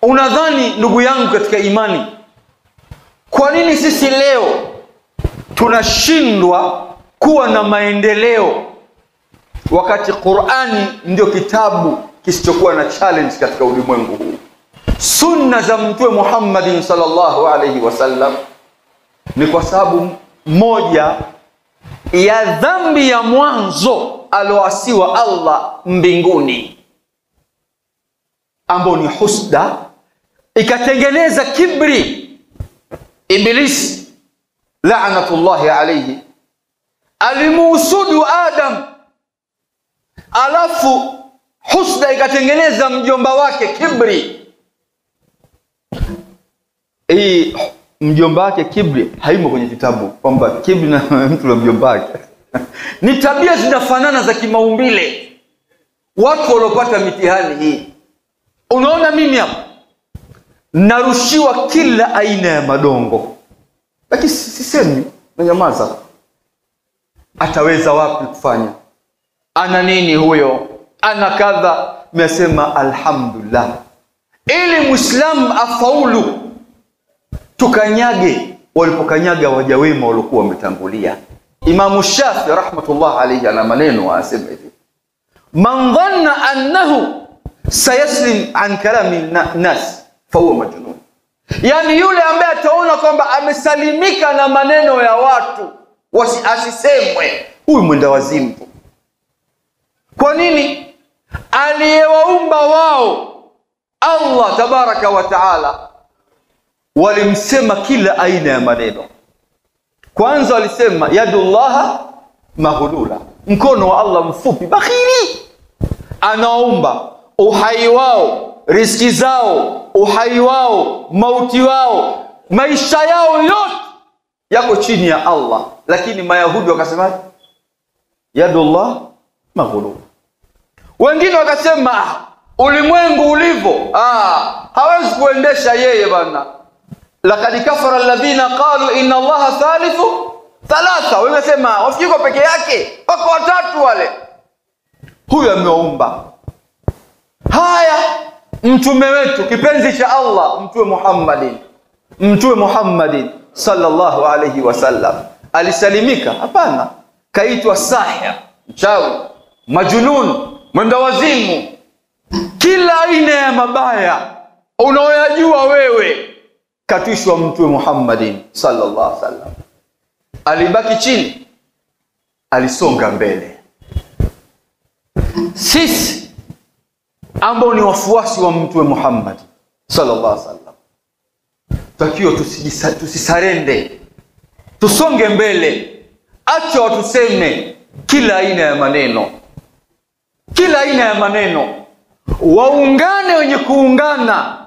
unadhani ndugu yangu katika imani kwa nini sisi leo tunashindwa kuwa na maendeleo wakati qurani ndio kitabu kisichokuwa na challenge katika ulimwengu huu sunna za mtume muhammadin salllahu alaihi wasallam ni kwa sababu moja ya dhambi ya mwanzo aloasiwa allah mbinguni ambao ni husda ikatengeneza kibri ibilisi lanatullahi alaihi alimuhusudu adam alafu husda ikatengeneza mjomba wake kibri hii mjomba wake kibri haimo kwenye kitabu kwamba kibri na mtu na mjomba wake ni tabia zinafanana za kimaumbile watu waliopata mitihani hii unaona mimi hapa narushiwa kila aina ya madongo lakini sisemi nanyamaza ataweza wapi kufanya ana nini huyo ana kadha mesema alhamdulillah ili mwislamu afaulu tukanyage walipokanyaga waja wema waliokuwa wametangulia imamu shafi rahmatullah alaihi ana maneno anasema hivi man dhanna annahu sayaslim an kalami nas fahuwa majnun yaani yule ambaye ataona kwamba amesalimika na maneno ya watu wasi, asisemwe huyu mwenda wazimu kwa nini aliyewaumba wao allah tabaraka wa taala walimsema kila aina ya maneno kwanza walisema yadullaha maghulula mkono wa allah mfupi bakhili anaomba uhai wao riski zao uhai wao mauti wao maisha yao yote yako chini ya allah lakini mayahudi wakasemaje yadullah maghulula wengine wakasema ulimwengu ulivyo ah, hawezi kuendesha yeye bana lakad kafara alladhina qalu inna allaha thalithu thalatha wamesema wafikiko peke yake wako watatu wale huyu amewaumba haya mtume wetu kipenzi cha allah mtume muhammadin mtume muhammadin sallallahu alaihi wasallam alisalimika hapana kaitwa sahir mchawi majunun mwenda wazimu kila aina ya mabaya unaoyajua wewe katishwa mtume muhammadin sallallahu alaihi wasallam alibaki chini alisonga mbele sisi ambao ni wafuasi wa mtume muhammad sallallahu alaihi wasallam takiwa tusisarende tusonge mbele acha watuseme kila aina ya maneno kila aina ya maneno waungane wenye kuungana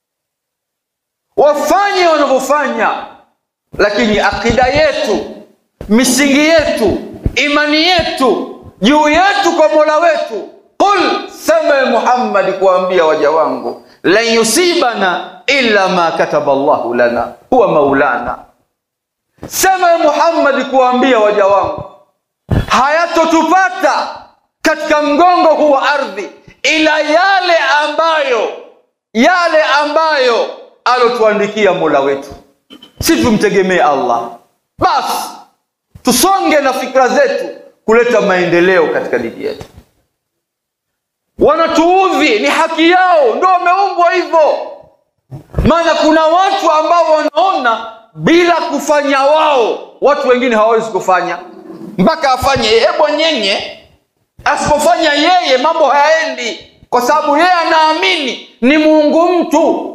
wafanye wanavyofanya lakini akida yetu misingi yetu imani yetu juu yetu kwa mola wetu qul sema muhammadi kuwaambia waja wangu lan yusibana illa ma kataba llahu lana huwa maulana sema muhammadi kuwaambia waja wangu hayatotupata katika mgongo huu wa ardhi ila yale ambayo yale ambayo alotuandikia mola wetu si tumtegemee allah basi tusonge na fikra zetu kuleta maendeleo katika dini yetu wanatuudhi ni haki yao ndo wameumbwa hivyo maana kuna watu ambao wanaona bila kufanya wao watu wengine hawawezi kufanya mpaka afanye yeye bwenyenye asipofanya yeye mambo hayaendi kwa sababu yeye anaamini ni muungu mtu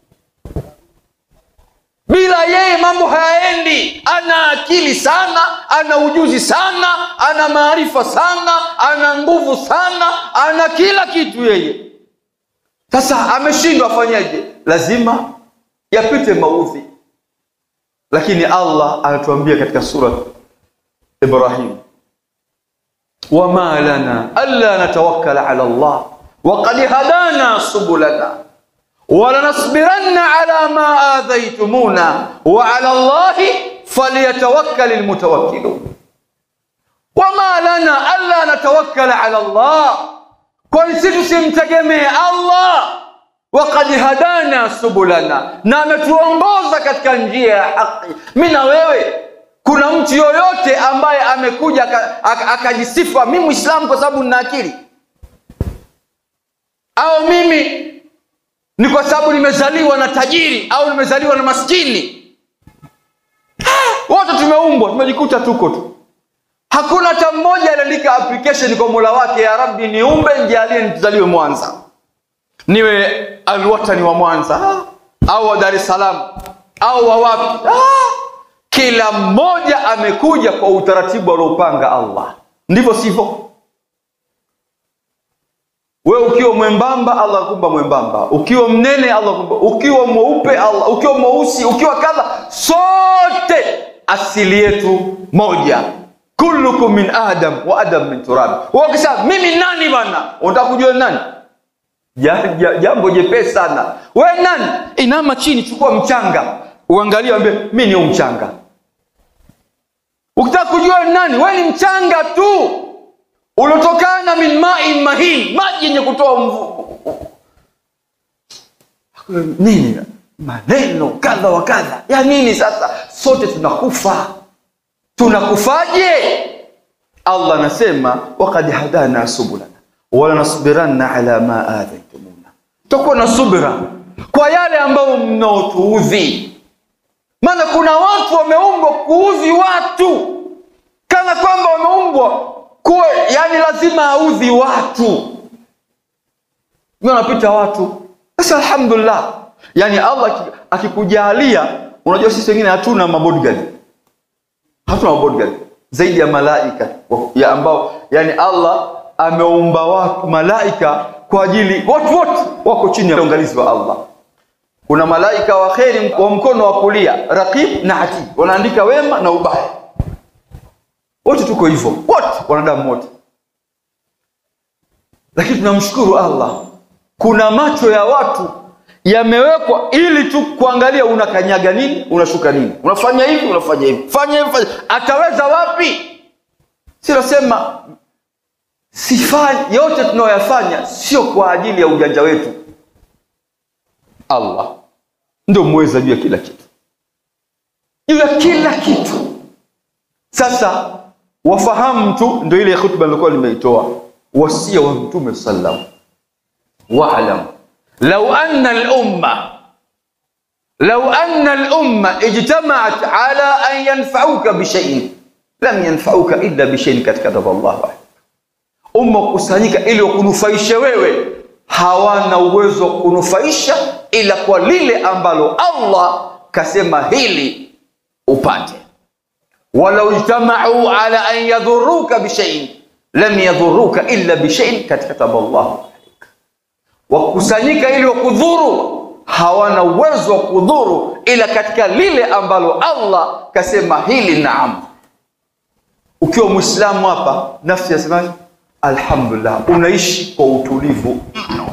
bila yeye mambo hayaendi ana akili sana ana ujuzi sana ana maarifa sana ana nguvu sana ana kila kitu yeye sasa ameshindwa afanyaje lazima yapite maudhi lakini allah anatuambia katika surat ibrahim wama lana alla natawakkala ala llah وقد هدانا سبلنا ولنصبرن على ما آذيتمونا وعلى الله فليتوكل المتوكلون وما لنا ألا نتوكل على الله kwani si tusimtegemee allah waqad hadana subulana, na ametuongoza katika njia ya haki. Mi na wewe, kuna mtu yoyote ambaye amekuja aka- aka- akajisifa mi Muislamu kwa sababu nina akili, au mimi ni kwa sababu nimezaliwa na tajiri au nimezaliwa na maskini? Ah, Wote tumeumbwa, tumejikuta tuko tu. Hakuna hata mmoja aliandika application kwa Mola wake, ya Rabbi, niumbe nijalie nizaliwe Mwanza, niwe alwatani wa Mwanza ah, au wa Dar es Salaam au wa wapi. Ah, kila mmoja amekuja kwa utaratibu aliopanga Allah, ndivyo sivyo? Wewe ukiwa mwembamba Allah akumba mwembamba, ukiwa mnene Allah akumba, ukiwa mweupe Allah, ukiwa mweusi, ukiwa kadha, sote asili yetu moja. Kullukum min adam wa adam min turab. Wewe ukisema mimi nani bana, unataka kujua ni nani? Ja- ja- Jambo jepesi sana. Wewe nani? Inama chini, chukua mchanga, uangalie, ambie mimi ni huu mchanga. Ukitaka kujua ni nani, wewe ni mchanga tu uliotokana min mai mahin, maji yenye kutoa mvu nini, maneno kadha wa kadha ya nini? Sasa sote tunakufa, tunakufaje? Allah anasema wakad hadana subulana wala nasbiranna ala ma adhaitumuna, tutakuwa na subira kwa yale ambayo mnaotuudhi. Maana kuna watu wameumbwa kuudhi watu kana kwamba wameumbwa kuwa yani lazima audhi watu. Mimi napita watu sasa, alhamdulillah, yani Allah aki- akikujalia, unajua sisi wengine hatuna mabodyguard, hatuna mabodyguard zaidi ya malaika wa- ya ambao yani Allah ameumba watu malaika kwa ajili, watu wote wako chini ya uangalizi wa Allah. Kuna malaika wa kheri wa mkono wa kulia, raqib na atid, wanaandika wema na ubaya wote tuko hivyo, wote wanadamu wote, lakini tunamshukuru Allah, kuna macho ya watu yamewekwa ili tu kuangalia unakanyaga nini, unashuka nini, unafanya hivi, unafanya hivi, fanya hivi, fanya. Ataweza wapi? Si nasema sifanyi yote tunayoyafanya sio kwa ajili ya ujanja wetu. Allah ndio mweza juu ya kila kitu, juu ya kila kitu. Sasa wafahamu tu, ndio ile khutba nilikuwa nimeitoa, wasia wa Mtume sallam, waalam lau anna al-umma lau anna al-umma ijtamaat ala an yanfauka bishaiin lam yanfauka illa bishaiin kad kataba Allahu alayk, umma kukusanyika ili wakunufaishe wewe, hawana uwezo wa kunufaisha ila kwa lile ambalo Allah kasema hili upate walau ijtamau ala an yadhuruka bishaiin lam yadhuruka illa bishaiin kad kataba Allahu alaik, wakusanyika ili wakudhuru, hawana uwezo wa kudhuru ila katika lile ambalo Allah kasema hili. Naam, ukiwa Muislamu hapa, nafsi yasemaje? Alhamdulillah, unaishi kwa utulivu mno.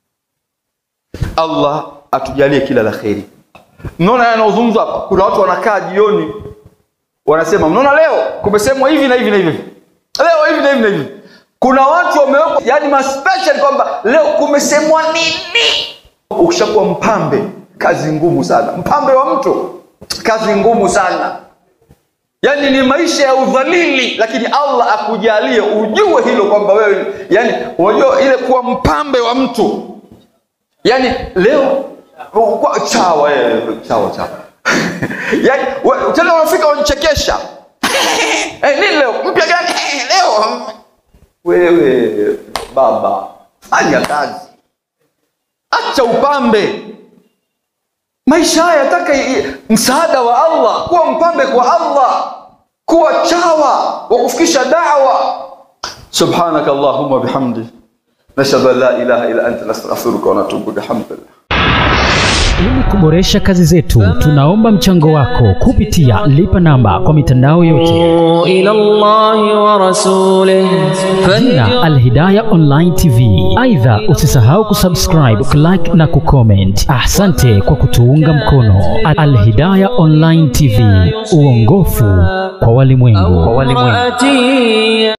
Allah atujalie kila la kheri. Mnaona haya yanayozungumzwa hapa, kuna watu wanakaa jioni wanasema mnaona, leo kumesemwa hivi na hivi na hivi, leo hivi na hivi na hivi. Kuna watu wamewekwa, yani maspecial kwamba leo kumesemwa nini. Ukishakuwa mpambe, kazi ngumu sana. Mpambe wa mtu, kazi ngumu sana, yani ni maisha ya udhalili, lakini Allah akujalie ujue hilo kwamba wewe, yani unajua ile kuwa mpambe wa mtu, yani leo kwa chawa, eh, chawa chawa yani we- tena unafika unachekesha eh, nini leo mpya gani Eh, leo wewe baba fanya kazi acha upambe maisha haya yataka i- i- msaada wa allah kuwa mpambe kwa allah kuwa chawa wa kufikisha dawa subhanaka allahumma bihamdi nashhadu an la ilaha illa anta nastaghfiruka wa natubu ilaik alhamdulillah Ili kuboresha kazi zetu, tunaomba mchango wako kupitia lipa namba kwa mitandao yote, إلى الله ورسوله jina Alhidaya Online TV. Aidha, usisahau kusubscribe, kulike na kucomment. Asante kwa kutuunga mkono. Alhidaya Online TV, uongofu kwa walimwengu. فاتي